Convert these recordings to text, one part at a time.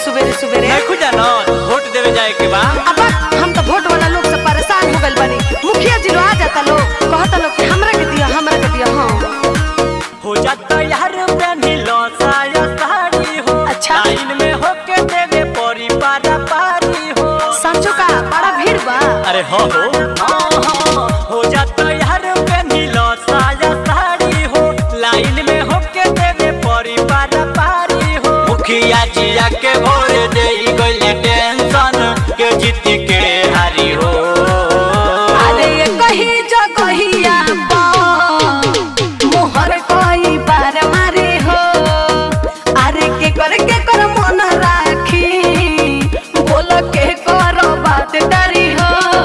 सुबेरे सुबेरे नहीं खुजा न वोट देवे जाए के बा अब हम तो वोट वाला लोग से परेशान हो गइल बानी मुखिया जी लोग आ जाता लोग कहता लोग कि हमरा के दिया हमरा के दिया हाँ हो जाता यार पहनी लो साया साड़ी हो अच्छा। लाइन में होके देवे परी पारा पारी हो सांचो का बड़ा भीड़ बा अरे हो हो हाँ, हाँ, हो जाता यार पहनी लो साया साड़ी हो लाइन में होके देवे परी पारा पारी हो मुखिया जिया के भोर दे गइले टेंशन के जीत के हारी हो अरे ये कही जगहिया बा मोहर कोई बार मारे हो अरे के कर के कर मन राखी बोल के कर बात डरी हो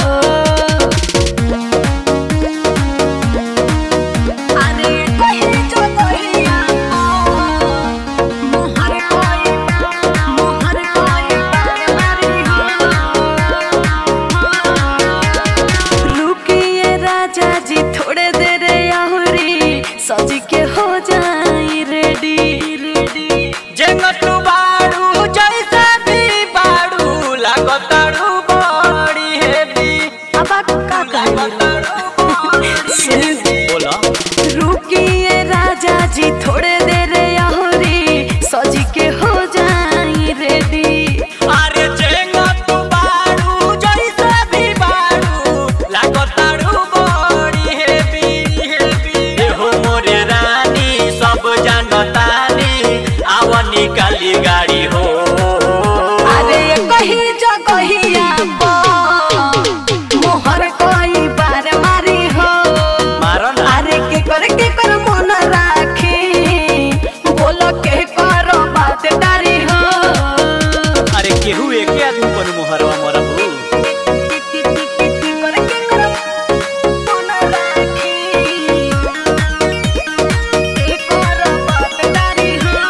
अरे ये कही जगहिया बा मोहर कोई मोहर कोई बार मारे हो रुकिए राजा जी थोड़े देर आहुरी सज के हो जाई रेडी रेडी जेंगटू बाड़ू जैसे भी बाड़ू लागताड़ू बड़ी हेवी अब आप का कहले बोला रुकिए राजा जी थोड़े देर आहुरी सज के हो जाई रेडी अरे जेंगटू बाड़ू जैसे भी बाड़ू लागताड़ू बड़ी हेवी हेवी हो मोरे रानी सब जानतानी आव निकाली गाड़ी हो अरे ये कही जगहिया बा मोहर कोई बार मारी हो मारो ना अरे के कर के कर मन राखी बोल के कर बात डारी हो अरे केहू एके आदमी पर मोहरवा मोरा हो कर के कर मन राखी के कर बात डारी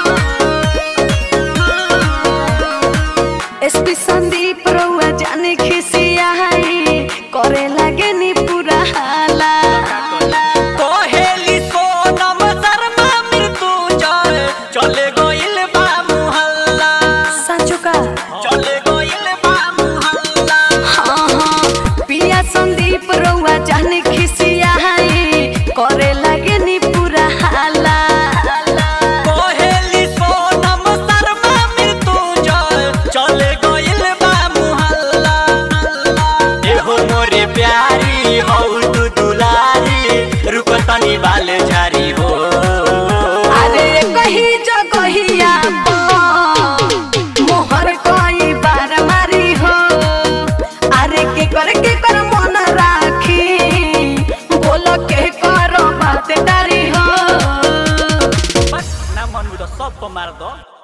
हो एसपी संदीप रउआ जाने खिसिया है करे लागे नी पूरा हाला कोहेली सोनम शर्मा मृत्युंजय चले गइल बा मुहल्ला साचो का चले गइल बा मुहल्ला हाँ हाँ पिया संदीप रउआ जाने खिसिया है करे लागे नी पूरा हाला कोहेली सोनम शर्मा मृत्युंजय चले गइल बा मुहल्ला एहो मोरे प्यारी हौ तू दुलारी रुक तनी बाल झारी हो अरे कही जगहिया बा, मोहर कोई बार मारी हो अरे के कर के कर मन राखी बोल के कर बात डारी हो बस ना मन बुझ सबको मार दो